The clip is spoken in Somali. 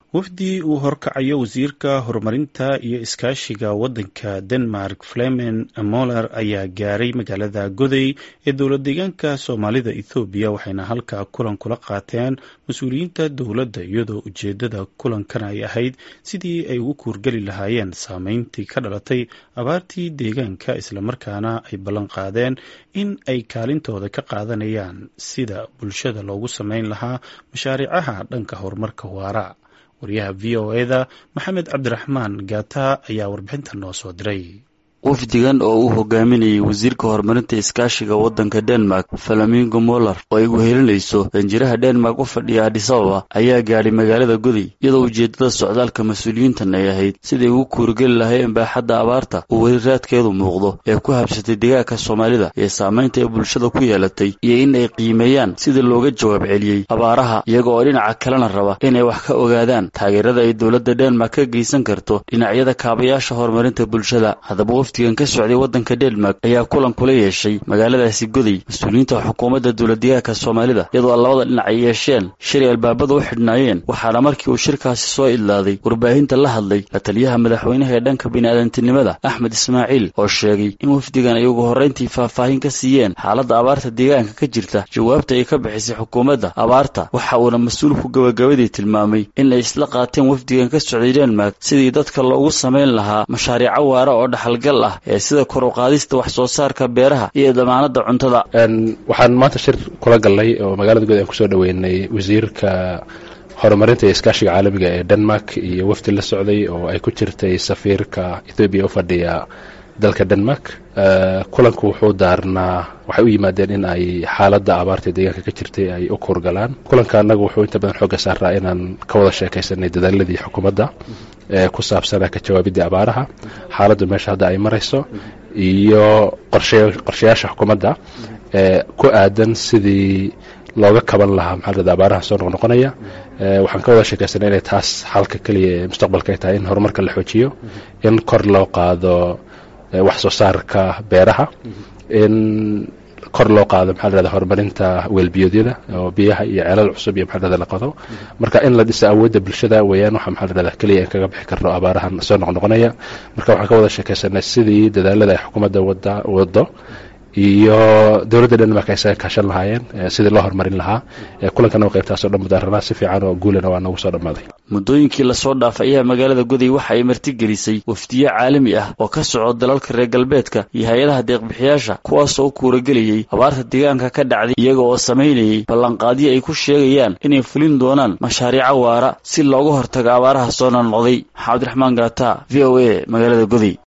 wafdi uu horkacayo wasiirka horumarinta iyo iskaashiga waddanka denmark flemen moller ayaa gaaray magaalada goday ee dowlad deegaanka soomaalida ethoobiya waxayna halkaa kulan kula qaateen mas-uuliyiinta dowladda iyadoo ujeedada kulankan ay ahayd sidii ay ugu kuurgeli lahaayeen saameyntii ka dhalatay abaartii deegaanka islamarkaana ay ballan qaadeen in ay kaalintooda ka qaadanayaan sida bulshada loogu sameyn lahaa mashaariicaha dhanka horumarka waara waryaha v o eda maxamed cabdiraxmaan gaata ayaa warbixinta noo soo diray wafdigan oo uu hogaaminayay wasiirka horumarinta iskaashiga waddanka denmark falamingo moller oo ay wehelinayso danjiraha denmark u fadhiya adisababa ayaa gaadhay magaalada goday iyadoo ujeeddada socdaalka mas-uuliyiintan ay ahayd siday ugu kuurgeli lahaayeen baaxadda abaarta oo weli raadkeedu muuqdo ee ku habsatay deegaanka soomaalida ee saamaynta ay bulshada ku yeelatay iyo in ay qiimeeyaan sidii looga jawaab celiyey abaaraha iyaga oo dhinaca kalena raba inay wax ka ogaadaan taageerada ay dowladda denmark ka geysan karto dhinacyada kaabayaasha horumarinta bulshada wafdigan ka socday waddanka denmark ayaa kulan kula yeeshay magaaladaasi goday mas-uuliyiinta xukuumadda dowladdeegaanka soomaalida iyadoo labada dhinac ay yeesheen shilay albaabada u xidhnaayeen waxaana markii uu shirkaasi soo idlaaday warbaahinta la hadlay la taliyaha madaxweynaha ee dhanka bini'aadantinimada axmed ismaaciil oo sheegay in wafdigan ay ugu horrayntii faahfaahin ka siiyeen xaaladda abaarta deegaanka ka jirta jawaabta ay ka bixisay xukuumadda abaarta waxa uuna mas-uulku gabagabadii tilmaamay in ay isla qaateen wafdigan ka socday denmark sidii dadka loogu samayn lahaa mashaariico waara oo dhaxalgal ee sida kor u qaadista wax soo saarka beeraha iyo damaanada cuntada waxaan maanta shir kula galnay oo magaalada good aan kusoo dhaweynay wasiirka horumarinta iyo iskaashiga caalamiga ee denmark iyo wafdi la socday oo ay ku jirtay safiirka ethoobiya u fadhiya dalka denmark kulanku wuxuu daarnaa waxay u yimaadeen in ay xaaladda abaarta deegaanka ka jirtay ay u kuurgalaan kulanka annagu wuxuu inta badan xoogga saaraa inaan ka wada sheekaysanay dadaaladii xukuumadda ee ku saabsanaa ka jawaabiddii abaaraha xaaladdu meesha hadda ay marayso iyo qorshayaasha xukuumadda ee ku aadan sidii looga kaban lahaa maxaa abaaraha soo noqnoqonaya waxaan ka wada sheekaysanay inay taas xalka keliya ee mustaqbalka ay tahay in horumarka la xoojiyo in kor loo qaado wax soo saarka beeraha in kor loo qaado maxaa lahahda horumarinta weelbiyoodyada oo biyaha iyo ceelal cusub iyo maxaa lahahda la qodo marka in la dhiso awoodda bulshada weeyaan waxa maxaa lahahda keliya in kaga bixi karno abaarahan soo noqnoqonaya marka waxaan ka wada sheekaysanay sidii dadaalada ay xukuumadda wada wado iyo dowladda denmark ay isaga kaashan lahaayeen sidii loo horumarin lahaa kulankana qaybtaasoo dhan mudaaranaa si fiican oo guulana waa noogu soo dhammaaday muddooyinkii lasoo dhaafay ayaa magaalada goday waxa ay martigelisay wafdiye caalami ah oo ka soco dalalka reer galbeedka iyo hay-adaha deeqbixiyaasha kuwaasoo u kuuragelayay abaarta deegaanka ka dhacday iyaga oo samaynayay ballanqaadyo ay ku sheegayaan inay fulin doonaan mashaariico waara si looga hortago abaaraha soo noqnoqday maxamed raxmaan gaata v o a magaalada goday